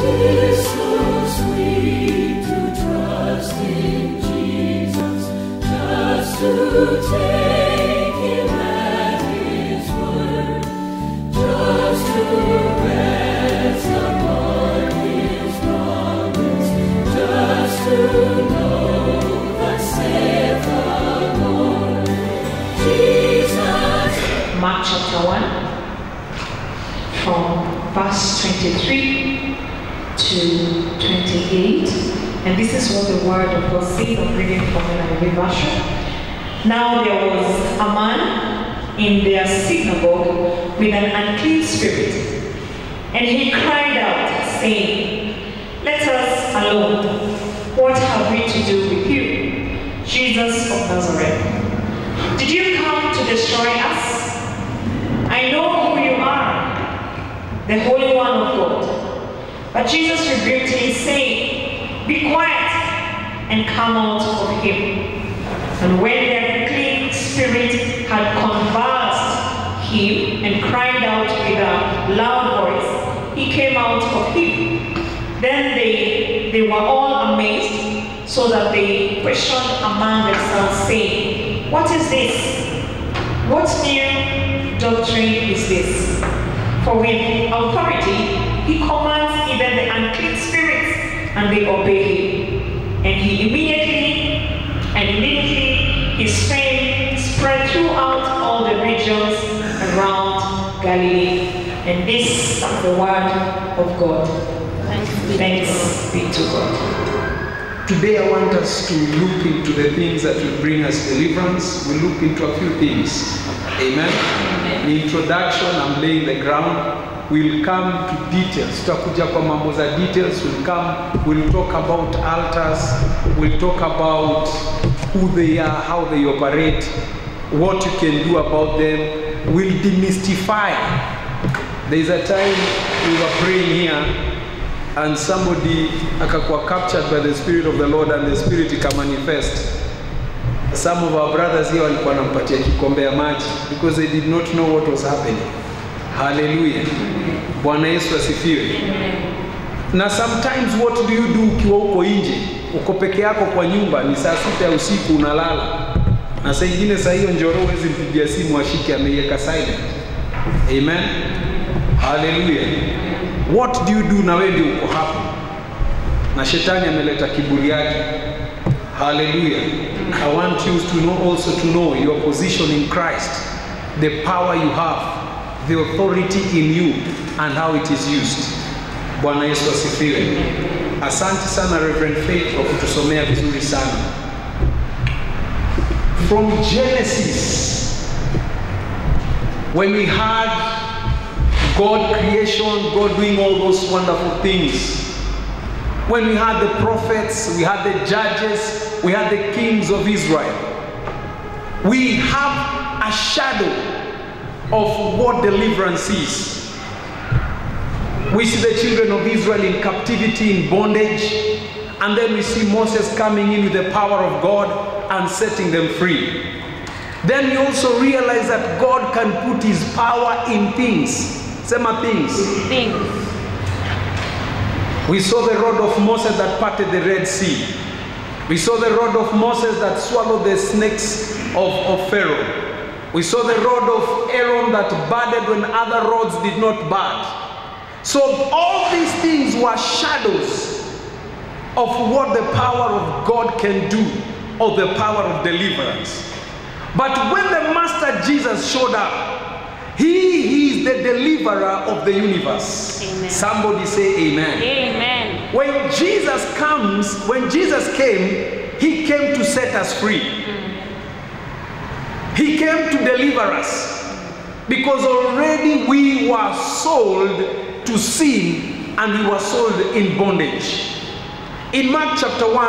'Tis so sweet to trust in Jesus, just to take Him at His word, just to rest upon His promise, just to know the saith the Lord. Jesus. Mark chapter 1, from verse 23 to 28. And this is what the word of God says. I'm reading from NIV version. Now there was a man in their synagogue with an unclean spirit. And he cried out, saying, Let us alone. What have we to do with you, Jesus of Nazareth? Did you come to destroy us? I know who you are, the Holy One of God. But Jesus rebuked him, saying, Be quiet and come out of him. And when the unclean spirit had convulsed him and cried out with a loud voice, he came out of him. Then they, they were all amazed, so that they questioned among themselves, saying, What is this? What new doctrine is this? For with authority he commands even the unclean spirits, and they obey him. And he immediately, and immediately his fame spread throughout all the regions around Galilee. And this is the word of God. Thanks be to God. Today I want us to look into the things that will bring us deliverance. We'll look into a few things. Amen. The introduction, I'm laying the ground. We'll come to details. Tutakuja kwa mambo za details. We'll come, we'll talk about altars. We'll talk about who they are, how they operate, what you can do about them. We'll demystify. There's a time we were praying here and somebody akakuwa captured by the spirit of the lord and the spirit ikamanifest some of our brothers here walikuwa wanampatia kikombe ya maji because they did not know what was happening haleluya bwana yesu asifiwe na sometimes what do you do ukiwa uko nje uko peke yako kwa nyumba ni saa sita ya usiku unalala na saa ingine saa hiyo njoro huwezi mpigia simu ashike ameiweka silent amen haleluya what do you do na wewe ndio uko hapo na shetani ameleta kiburi yake haleluya i want you to know also to know your position in christ the power you have the authority in you and how it is used bwana yesu asifiwe asante sana reverend faith kwa kutusomea vizuri sana from genesis when we had God creation, God doing all those wonderful things. When we had the prophets, we had the judges, we had the kings of Israel. We have a shadow of what deliverance is. We see the children of Israel in captivity, in bondage, and then we see Moses coming in with the power of God and setting them free. Then we also realize that God can put his power in things. Sema things. Things. We saw the rod of Moses that parted the Red Sea. We saw the rod of Moses that swallowed the snakes of, of Pharaoh. We saw the rod of Aaron that budded when other rods did not bud. So all these things were shadows of what the power of God can do, or the power of deliverance. But when the Master Jesus showed up, he is the deliverer of the universe. Amen. Somebody say amen. Amen. When Jesus comes, when Jesus came, he came to set us free. He came to deliver us. Because already we were sold to sin and we were sold in bondage. In Mark chapter 1,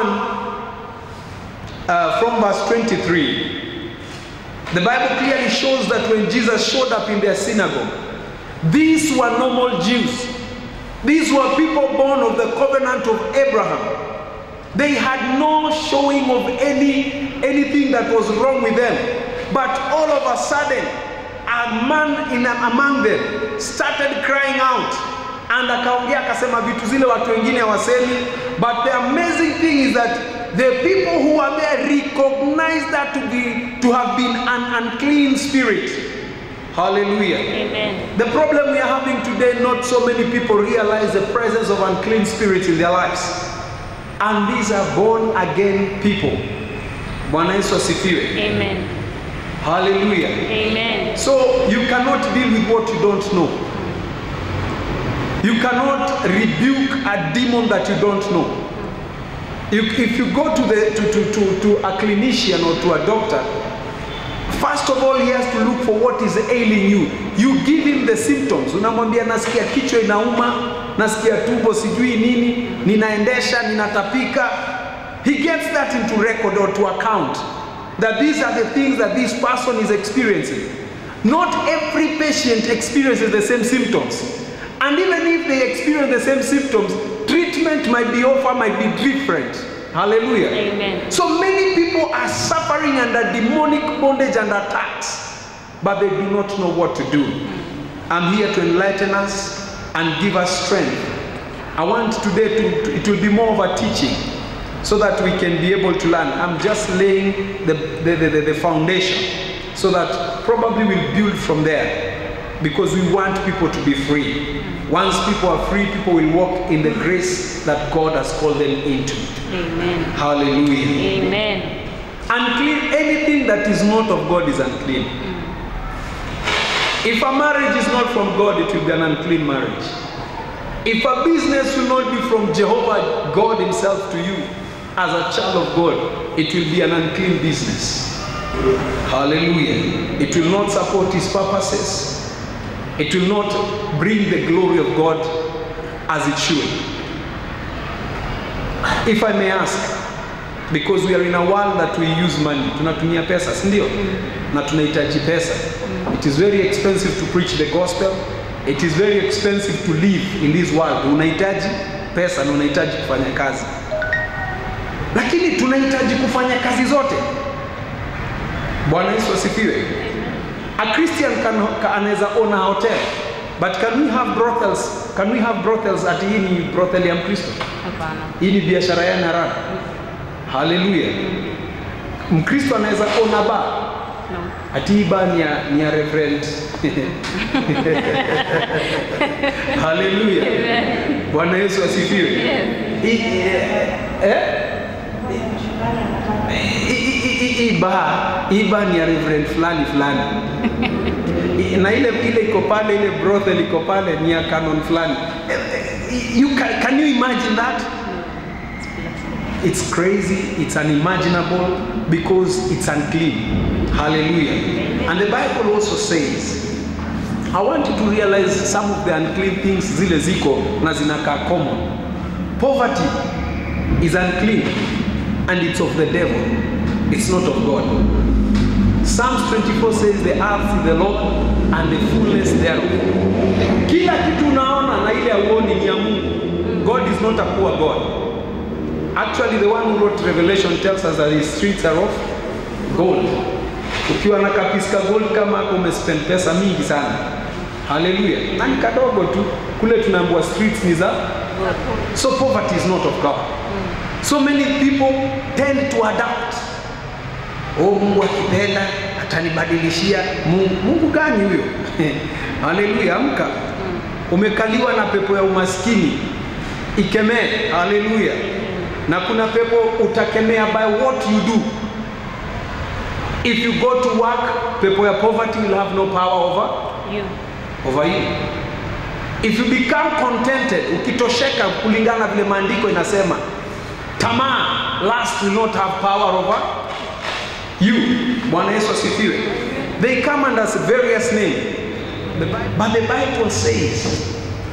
uh, from verse 23, the Bible clearly shows that when Jesus showed up in their synagogue, these were normal Jews. These were people born of the covenant of Abraham. They had no showing of any anything that was wrong with them. But all of a sudden, a man in among them started crying out, and akaongea akasema vitu zile watu wengine hawasemi but the amazing thing is that the people who are there recognize that to be to have been an unclean spirit hallelujah Amen. the problem we are having today, not so many people realize the presence of unclean spirits in their lives. And these are born again people. Bwana Yesu asifiwe. Amen. Hallelujah. Amen. So you cannot deal with what you don't know. You cannot rebuke a demon that you don't know. You, if you go to, the, to, to, to, to a clinician or to a doctor, first of all he has to look for what is ailing you. You give him the symptoms. Unamwambia nasikia kichwa inauma, nasikia tumbo sijui nini, ninaendesha, ninatapika. He gets that into record or to account that these are the things that this person is experiencing. Not every patient experiences the same symptoms. And even if they experience the same symptoms, treatment might be offered, might be different. Hallelujah. Amen. So many people are suffering under demonic bondage and attacks, but they do not know what to do. I'm here to enlighten us and give us strength. I want today to, to- it will be more of a teaching so that we can be able to learn. I'm just laying the, the, the, the- the foundation so that probably we'll build from there because we want people to be free. Once people are free, people will walk in the grace that God has called them into. Amen. Hallelujah. Amen. Unclean, anything that is not of God is unclean. If a marriage is not from God, it will be an unclean marriage. If a business will not be from Jehovah, God Himself to you, as a child of God, it will be an unclean business. Hallelujah. It will not support His purposes. It will not bring the glory of God as it should. If I may ask, because we are in a world that we use money, tunatumia pesa, si ndio? Na tunahitaji pesa. It is very expensive to preach the gospel. It is very expensive to live in this world. Unahitaji pesa na unahitaji kufanya kazi, lakini tunahitaji kufanya kazi zote. Bwana Yesu asifiwe. A Christian can, ka- anaweza own a hotel but can we have brothels? Can we have brothels ati hii ni brothel ya Mkristo? Hapana. Hii ni biashara ya haramu. Haleluya. Mkristo anaweza own a bar No. ati hii bar ni ya, ni ya reverend. Haleluya. Bwana Yesu asifiwe. Hii- eh, eh? Hii- hii- hii- hii bar, hii bar ni ya reverend fulani fulani. I- na ile ile iko pale, ile brothel iko pale ni ya canon fulani. Eh, eh, You can, can you imagine that? It's crazy, it's unimaginable because it's unclean. Hallelujah. And the Bible also says, I want you to realize some of the unclean things zile ziko na zinakaa common. Poverty is unclean and it's of the devil. It's not of God. Psalms 24 says the earth is the Lord and the fullness thereof. Kila kitu unaona na ile auoni ni ya Mungu. God is not a poor God. Actually, the one who wrote Revelation tells us that his streets are of gold. Ukiwa na kapiska gold kama hapo umespend pesa mingi sana. Haleluya. Na ni kadogo tu. Kule tunaambiwa streets ni za So poverty is not of God. So many people tend to adapt. Oh, Mungu akipenda atanibadilishia. Mungu, Mungu gani huyo? Haleluya, amka. Umekaliwa na pepo ya umaskini, ikemee. Haleluya. Na kuna pepo utakemea by what you do. If you go to work, pepo ya poverty will have no power over You. over you. If you become contented, ukitosheka kulingana vile maandiko inasema, tamaa, lust will not have power over you. Bwana Yesu asifiwe. They come under various names. The Bi- But the Bible says,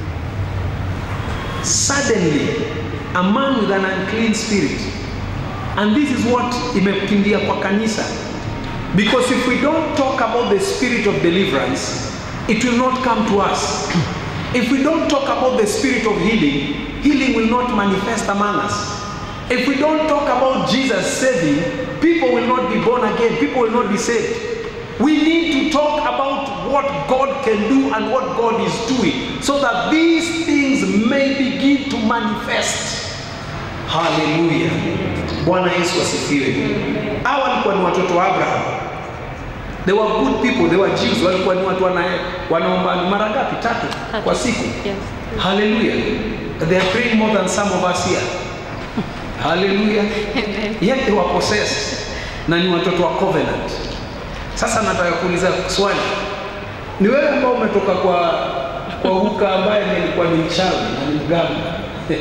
suddenly a man with an unclean spirit, and this is what imekimbia kwa kanisa. Because if we don't talk about the spirit of deliverance, it will not come to us. If we don't talk about the spirit of healing, healing will not manifest among us. If we don't talk about Jesus saving, people will not be born again, people will not be saved. We need to talk about what God can do and what God is doing so that these things may begin to manifest. Haleluya. Bwana Yesu asifiwe. Hawa walikuwa ni watoto wa Abraham. They were good people, they were Jews. Walikuwa ni watu wana, wanaomba mara ngapi? Tatu kwa siku. Yes. Hallelujah. They are praying more than some of us here. Hallelujah. Amen. Yet they were possessed na ni watoto wa covenant. Sasa nataka kuuliza swali, ni wewe ambao umetoka kwa kwa huka ambaye nilikuwa ni mchawi na ni mganga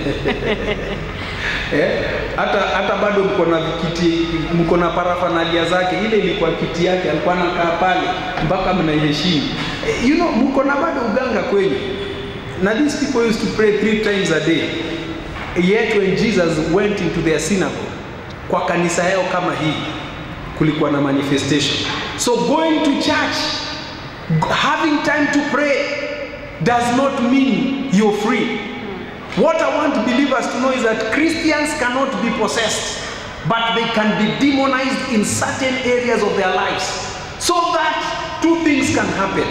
eh, hata hata bado mko na vikiti, mko na parafanalia zake. Ile ilikuwa kiti yake, alikuwa anakaa pale mpaka mnaiheshimu. Eh, you know, mko na bado uganga kwenyu. Na these people used to pray three times a day. Yet when Jesus went into their synagogue, kwa kanisa yao kama hii, kulikuwa na manifestation. So going to church, having time to pray does not mean you're free. What I want believers to know is that Christians cannot be possessed, but they can be demonized in certain areas of their lives. So that two things can happen.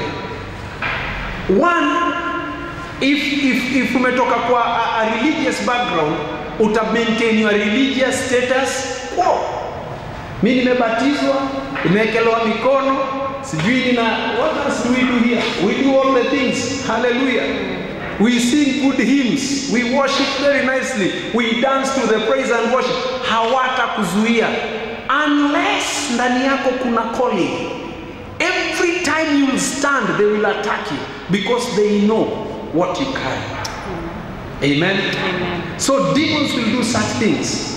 One, if, if, if umetoka kwa a, a religious background, uta maintain your religious status quo. Mi nimebatizwa, nimewekelewa mikono, sijui nina what else do we do here? We do all the things. Hallelujah. We sing good hymns, we worship very nicely, we dance to the praise and worship. Hawatakuzuia unless ndani yako kuna calling. Every time you stand, they will attack you because they know what you carry. Amen. Amen. So demons will do such things.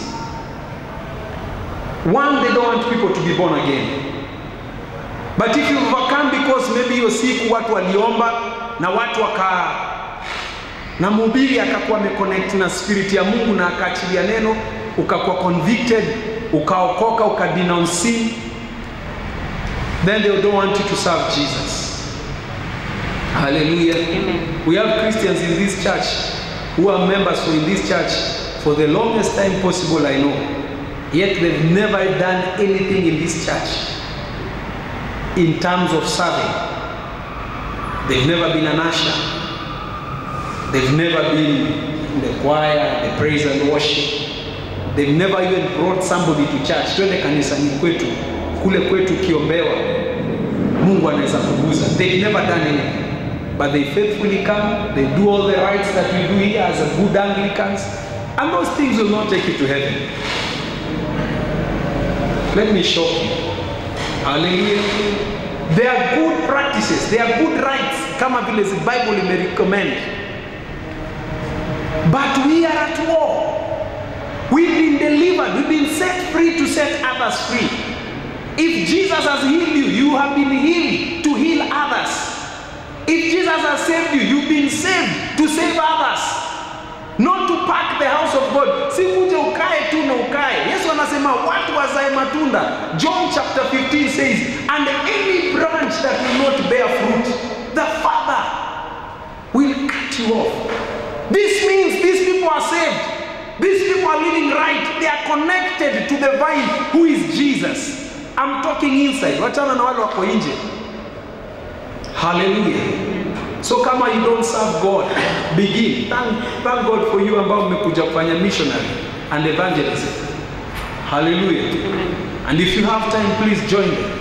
One, they don't want people to be born again. But if you overcome because maybe hiyo siku watu waliomba na watu waka na mhubiri akakuwa ameconnect na spirit ya Mungu na akaachilia neno, ukakuwa convicted, ukaokoka, ukadenounce sin, then they don't want you to serve Jesus. Hallelujah. Amen. We have Christians in this church who are members for in this church for the longest time possible, I know. Yet they've never done anything in this church in terms of serving. They've never been an usher. They've never been in the choir, the praise and worship. They've never even brought somebody to church. Twende kanisani kwetu, kule kwetu kiombewa, Mungu anaweza kuguza. They've never done anything. But they faithfully come, they do all the rites that we do here as a good Anglicans, and those things will not take you to heaven. Let me shock you. Hallelujah. They are good practices, they are good rites, kama vile the Bible imerecommend. But we are at war. We've been delivered, we've been set free to set others free. If Jesus has healed you, you have been healed to heal others. If Jesus has saved you, you've been saved to save others. Not to pack the house of God. Si kuja ukae tu na ukae. Yesu anasema watu wazae matunda. John chapter 15 says, and any branch that will not bear fruit, the Father will cut you off. This means these people are saved. These people are living right. They are connected to the vine who is Jesus. I'm talking inside. Wachana na wale wako nje. Hallelujah. So kama you don't serve God, begin. Thank, thank God for you ambao mmekuja kufanya missionary and evangelism. Hallelujah. And if you have time, please join them.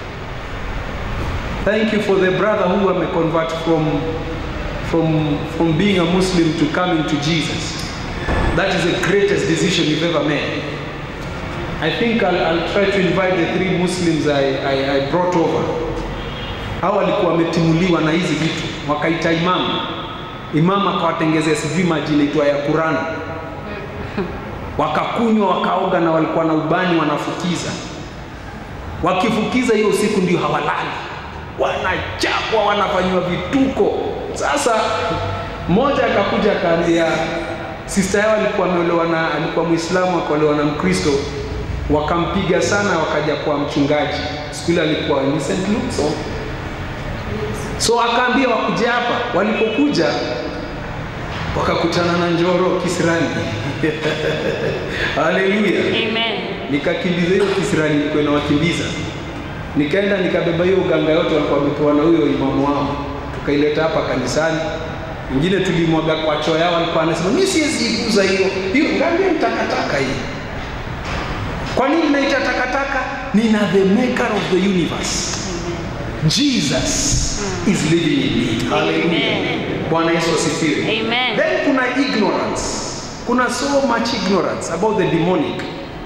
Thank you for the brother who am convert from, from, from being a Muslim to coming to Jesus. That is the greatest decision you've ever made. I think I'll, I'll try to invite the three Muslims I, I, I brought over. Hao walikuwa wametimuliwa na hizi vitu, wakaita imamu. Imamu akawatengezea sijui maji inaitwa ya Kurani, wakakunywa wakaoga, na walikuwa na ubani wanafukiza. Wakifukiza hiyo usiku ndio hawalali, wanachapwa, wanafanyiwa vituko. Sasa mmoja akakuja akaambia sister yao alikuwa ameolewa na alikuwa Muislamu akaolewa na Mkristo, wakampiga sana, wakaja kwa mchungaji. Siku ile alikuwa ni St. Luke so, so akaambia wakuje hapa. Walipokuja wakakutana na Njoro kisirani Haleluya! Amen. Nikakimbiza hiyo kisirani, nilikuwa nawakimbiza Nikaenda nikabeba hiyo uganga yote walikuwa wamepewa na huyo imamu wao, tukaileta hapa kanisani. Ingine tulimwaga kwa choo yao, alikuwa anasema mimi siwezi iguza hiyo hiyo, ngambia ni takataka hii. Kwa nini naita takataka? Nina the maker of the universe. Jesus is living in me. Hallelujah. Bwana Yesu asifiwe. Amen. Then kuna ignorance. Kuna so much ignorance about the demonic.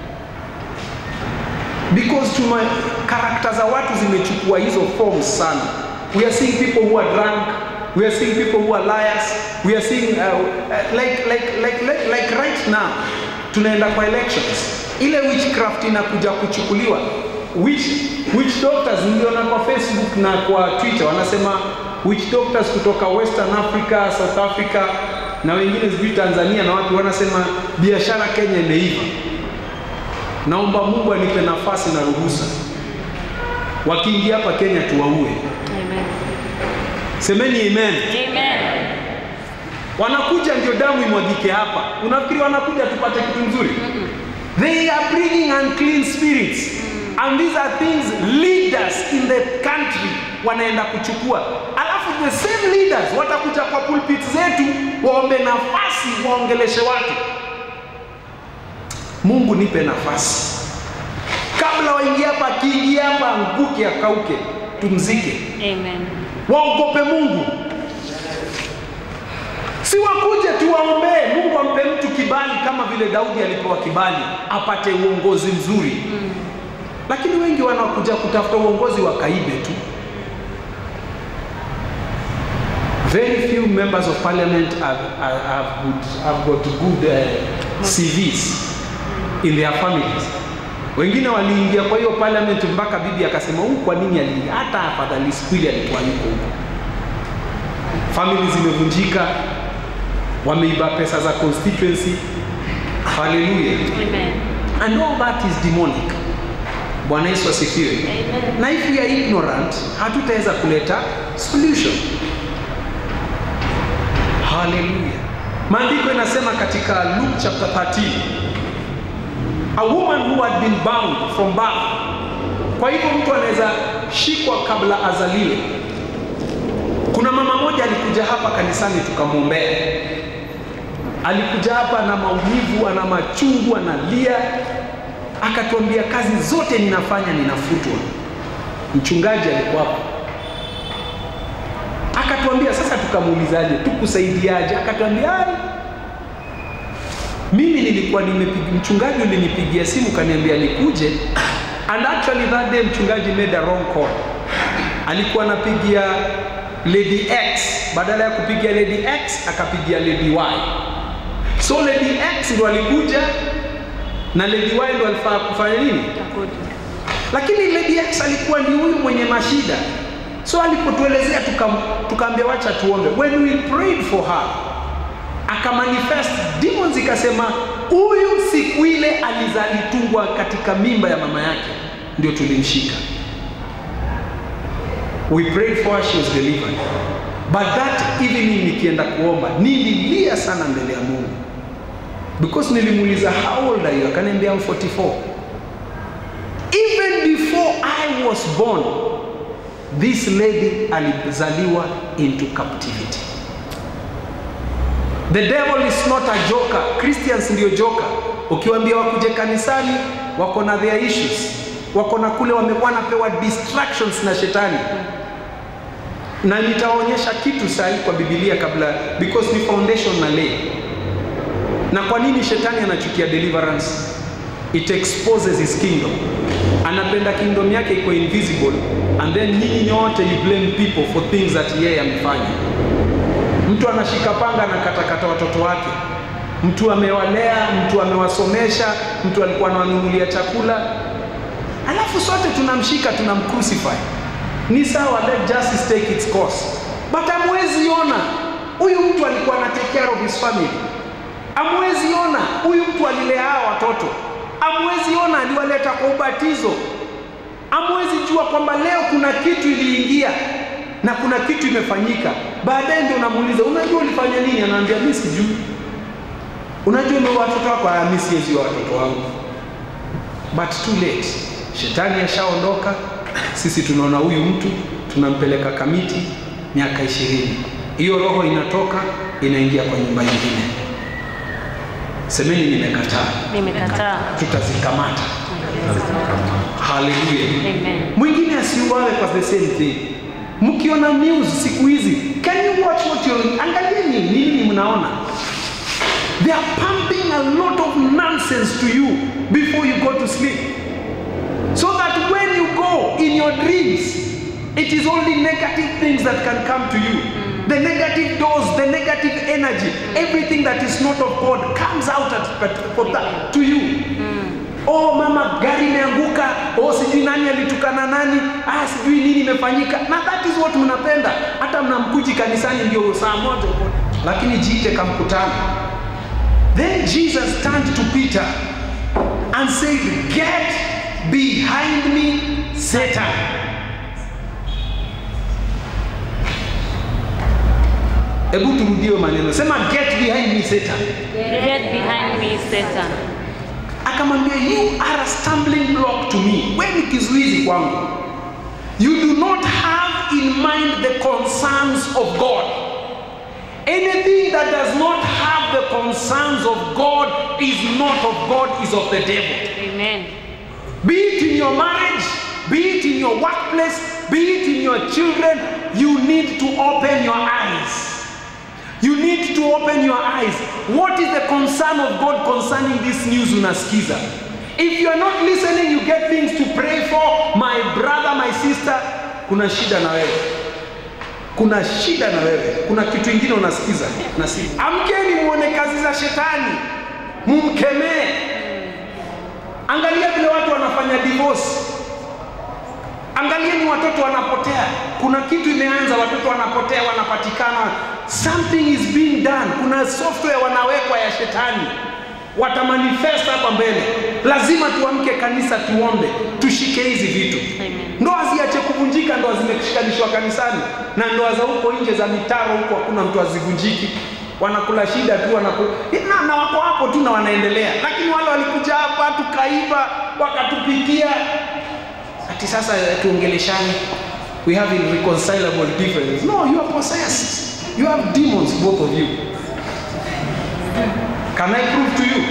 Because tuma karakta za watu zimechukua hizo forms sana. We are seeing people who are drunk. We are seeing people who are liars. We are seeing uh, uh, like, like, like, like, like right now tunaenda kwa elections. Ile witchcraft inakuja kuchukuliwa. Witch, witch doctors niliona kwa Facebook na kwa Twitter wanasema witch doctors kutoka Western Africa, South Africa na wengine sijui Tanzania na watu wanasema biashara Kenya imeiva. Naomba Mungu anipe nafasi na ruhusa, wakiingia hapa Kenya tuwaue. Amen. Semeni amen. Amen. Wanakuja ndio damu imwagike hapa. Unafikiri wanakuja tupate kitu nzuri? They are bringing unclean spirits. And these are things leaders in the country wanaenda kuchukua. Alafu the same leaders watakuja kwa pulpit zetu waombe nafasi waongeleshe watu. Mungu nipe nafasi. Kabla waingie hapa, akiingia hapa anguke akauke, tumzike. Amen. Waogope Mungu. Si wakuje tuwaombee Mungu ampe mtu kibali kama vile Daudi alipewa kibali apate uongozi mzuri. Lakini wengi wanakuja kutafuta uongozi wakaibe tu. Very few members of parliament have, have, have, good, have got good uh, CVs in their families. Wengine waliingia kwa hiyo parliament mpaka bibi akasema huyu kwa nini ali hata afadhali siku ile alikuwa yuko huko. Family zimevunjika, wameiba pesa za constituency. Hallelujah. Amen. And all that is demonic. Bwana Yesu asifiwe. Amen. Na if we are ignorant, hatutaweza kuleta solution. Hallelujah. Maandiko inasema katika Luke chapter 13, a woman who had been bound from birth. Kwa hivyo mtu anaweza shikwa kabla azaliwe. Kuna mama moja alikuja hapa kanisani tukamwombea. Alikuja hapa na maumivu, ana machungu, analia, akatuambia kazi zote ninafanya ninafutwa. Mchungaji alikuwa hapa akatuambia, sasa tukamuulizaje, tukusaidiaje? Akatuambia ai, mimi nilikuwa nimepiga, mchungaji ulinipigia simu kaniambia nikuje, and actually that day mchungaji made a wrong call. Alikuwa anapigia Lady X badala ya kupigia Lady X akapigia Lady Y. So Lady X ndo alikuja na Lady Y ndo alifaa kufanya nini? Takuja. lakini Lady X alikuwa ni huyu mwenye mashida, so alipotuelezea tukam- tukaambia wacha tuombe. When we prayed for her akamanifest, demons ikasema huyu siku ile aliza- alitungwa katika mimba ya mama yake, ndio tulimshika. We prayed for her, she was delivered. But that evening nikienda kuomba nililia sana mbele ya Mungu because nilimuuliza how old are you? Akaniambia I'm 44. Even before I was born, this lady alizaliwa into captivity. The devil is not a joker. Christians ndio joker. Ukiwaambia wakuje kanisani, wako na their issues, wako na kule wamekuwa napewa distractions na shetani na nitaonyesha kitu sahi kwa Biblia kabla because ni foundation na lay. Na kwa nini shetani anachukia deliverance? It exposes his kingdom. Anapenda kingdom yake iko invisible and then nyinyi nyote you blame people for things that yeye amefanya. Mtu anashika panga na katakata watoto wake, mtu amewalea, mtu amewasomesha, mtu alikuwa anawanunulia chakula, alafu sote tunamshika tunamcrucify. Ni sawa, let justice take its course, but amwezi ona huyu mtu alikuwa ana take care of his family. Amwezi ona huyu mtu alilea hawa watoto, amwezi ona aliwaleta kwa ubatizo, amwezi jua kwamba leo kuna kitu iliingia na kuna kitu imefanyika. Baadaye ndio unamuuliza, unajua ulifanya nini? Anaambia mimi sijui. Unajua umeua watoto wako? Ah, mimi siwezi wa watoto wangu. But too late, shetani ashaondoka, sisi tunaona huyu mtu tunampeleka kamiti miaka ishirini hiyo roho inatoka inaingia kwa nyumba nyingine semeni nimekataa Nimekataa. tutazikamata haleluya Amen. mwingine asiuawe kwa the same thing mkiona news siku hizi can you watch what you're angalieni ni nini mnaona they are pumping a lot of nonsense to you before you go to sleep so that when you go in your dreams it is only negative things that can come to you the negative doors the negative energy everything that is not of god comes out at, at, for that, to you oh mama gari imeanguka oh sijui nani alitukana nani ah sijui nini imefanyika na that is what mnapenda hata mnamkuji kanisani ndio saa moja uko lakini jiite kamkutano then jesus turned to peter and said get behind me satan hebu turudie maneno sema get behind me satan Get behind me, Satan. akamwambia you are a stumbling block to me we ni kizuizi kwangu you do not have in mind the concerns of god anything that does not have the concerns of god is not of god is of the devil Amen. be it in your marriage be it in your workplace be it in your children you need to open your eyes you need to open your eyes what is the concern of god concerning this news unasikiza if you are not listening you get things to pray for my brother my sister kuna shida na wewe kuna shida na wewe kuna kitu ingine unasikiza na si amkeni muone kazi za shetani mumkemee angalia vile watu wanafanya divorce angalieni watoto wanapotea kuna kitu imeanza watoto wanapotea wanapatikana something is being done kuna software wanawekwa ya shetani watamanifest hapa mbele lazima tuamke kanisa tuombe tushike hizi vitu Amen. ndoa ziache kuvunjika ndoa zimeshikanishwa kanisani na ndoa za huko nje za mitaro huko hakuna mtu azivunjiki wanakula shida tu wanaku... na, na wako hapo tu na wanaendelea lakini wale walikuja hapa tukaiba wakatupikia ati sasa eh, tuongeleshane we have irreconcilable differences no you are possessed you have demons both of you can i prove to you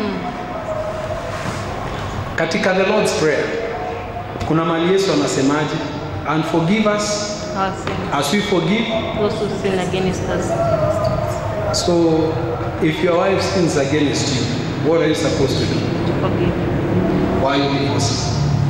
katika the lord's prayer kuna mali yesu anasemaje and forgive us Our sin. as we forgive Those who sin against us. so if your wife sins against you what are you supposed to do To forgive. why are you divorcing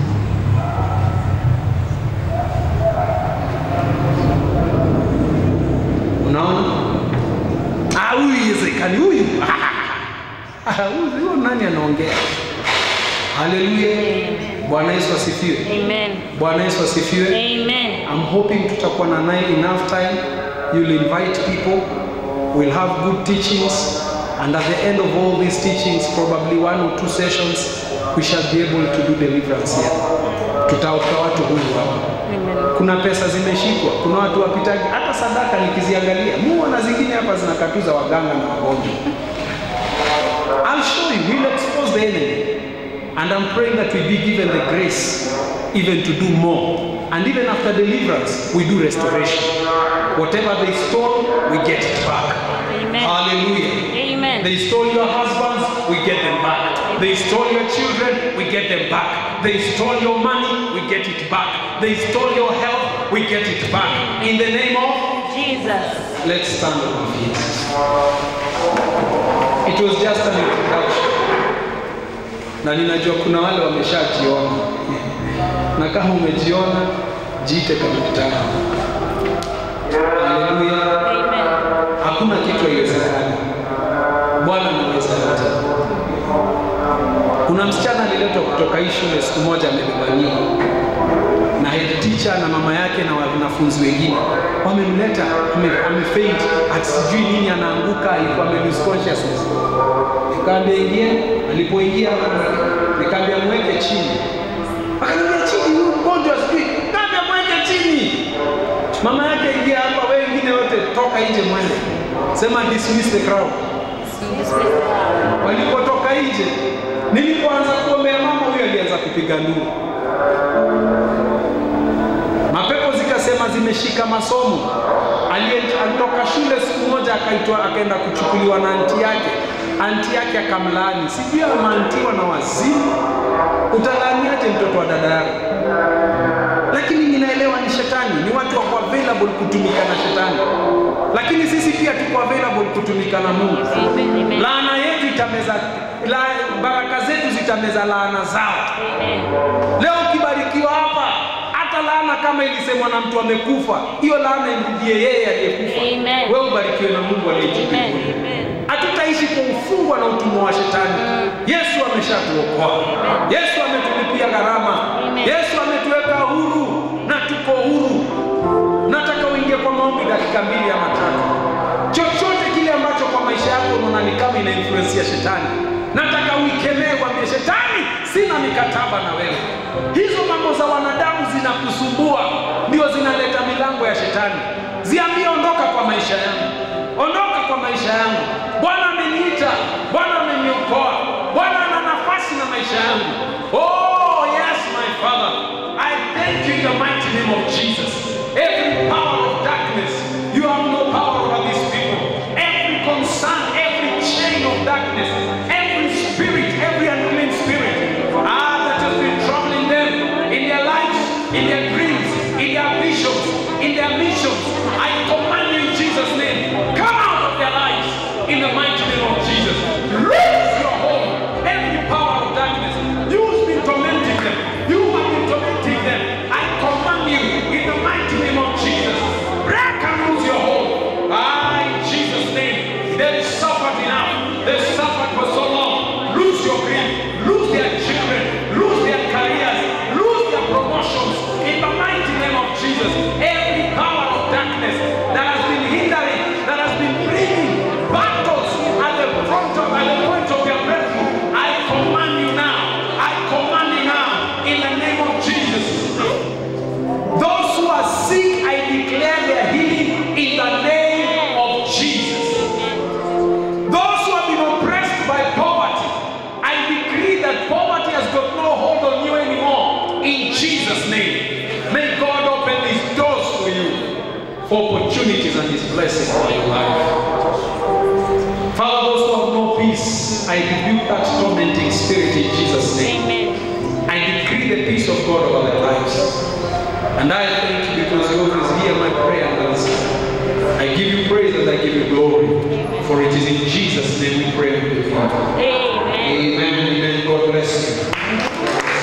unaona Ah, huyu iwezekani huyu Ah, huyu huyu nani anaongea haleluya bwana yesu asifiwe Amen. bwana yesu asifiwe Amen. I'm hoping tutakuwa na night enough time. You'll invite people. We'll have good teachings. And at the end of all these teachings, probably one or two sessions, we shall be able to do deliverance here. Tutaokoa watu huru hapa. Amen. Kuna pesa zimeshikwa, kuna watu wapitaji, hata sadaka nikiziangalia, muona zingine hapa zinakatuza waganga na wagonjwa. I'll show you, we'll expose the enemy. And I'm praying that we be given the grace even to do more. And even after deliverance, we do restoration. Whatever they stole, we get it back. Amen. Hallelujah. Amen. They stole your husbands, we get them back. They stole your children, we get them back. They stole your money, we get it back. They stole your health, we get it back. In the name of Jesus. Let's stand on our feet. It was just an introduction. Na ninajua kuna wale wameshajiona. Na kama umejiona, jiite kamkutano. Haleluya. Amen. Hakuna kitu haiwezekani. Bwana anaweza yote. Kuna msichana aliletwa kutoka hii shule siku moja amebebaniwa na head teacher na mama yake na wanafunzi wengine wamemleta ame- amefaint ati sijui nini anaanguka alikuwa ame lose consciousness nikaambia ingie alipoingia hapo nikaambia mweke chini akaniambia chini huyu mgonjwa sijui kaambia mweke chini mama yake ingia hapa wewe wengine wote toka nje mwende sema dismiss the crowd walipotoka nje nilipoanza kuombea mama huyo alianza kupiga nduru na zimeshika masomo. Aliye- Alitoka shule siku moja akaitwa akaenda kuchukuliwa na anti yake, anti yake akamlaani. Sijui ameantiwa na wazimu. Utalaaniaje mtoto wa dada yako? lakini ninaelewa ni shetani, ni watu wako available kutumika na shetani, lakini sisi pia tuko available kutumika na Mungu. Amen. Amen. Laana yetu itameza la, baraka zetu zitameza laana zao. Amen. Leo ukibarikiwa hapa, hata laana kama ilisemwa na mtu amekufa, hiyo laana imrudie yeye aliyekufa. Amen. Wewe ubarikiwe na Mungu aliyetukuka. Amen. Amen. Hatutaishi kwa ufungwa na utumwa wa shetani. Yesu ameshatuokoa. Yesu ametulipia gharama. Amen. Yesu ametuweka huru na tuko huru. Nataka uingie kwa maombi dakika mbili ama tatu. Chochote kile ambacho kwa maisha yako unaona ni kama ina influence ya shetani, nataka uikemee, kwambie shetani, sina mikataba na wewe. Hizo mambo za wanadamu zinakusumbua, ndio zinaleta milango ya shetani. Ziambie, ondoka kwa maisha yangu, ondoka kwa maisha yangu. Bwana ameniita, Bwana ameniokoa, Bwana ana nafasi na maisha yangu. Oh yes my Father, I thank you in the mighty name of Jesus. Every power of darkness, you have no power over these people. Every concern, every chain of darkness, every spirit, every unclean spirit, ah, that has been troubling them in their lives, in their dreams, in their visions, in their missions. I command you in Jesus' name, come out of their lives in the mighty name of Jesus. Lose your hold, every power of darkness. You've been tormenting them. You have been tormenting them. I command you in the mighty name of Jesus. Break and lose your hold. Ah, in Jesus' name. They suffered enough. They suffered for so long. Lose your grip. Lose their children. Lose their careers. Lose their promotions. In the mighty name of Jesus. Every power of darkness that has been hindering, that has been bringing battles at the front of, at the point of your breakthrough. I command you now. I command you now. In the name of Jesus. Those who are sick, I declare their healing in the name of Jesus. Those who have been oppressed by poverty, I decree that poverty has got no hold on you anymore. In Jesus' name. May God open these doors for you for opportunities and His blessing on your life. Father, those who have no peace, I rebuke that tormenting spirit in Jesus' name. Amen. I decree the peace of God over their lives. And I thank you because you always hear my prayer and answer. I give you praise and I give you glory. For it is in Jesus' name we pray and believe. Amen. Amen. Amen. God bless you.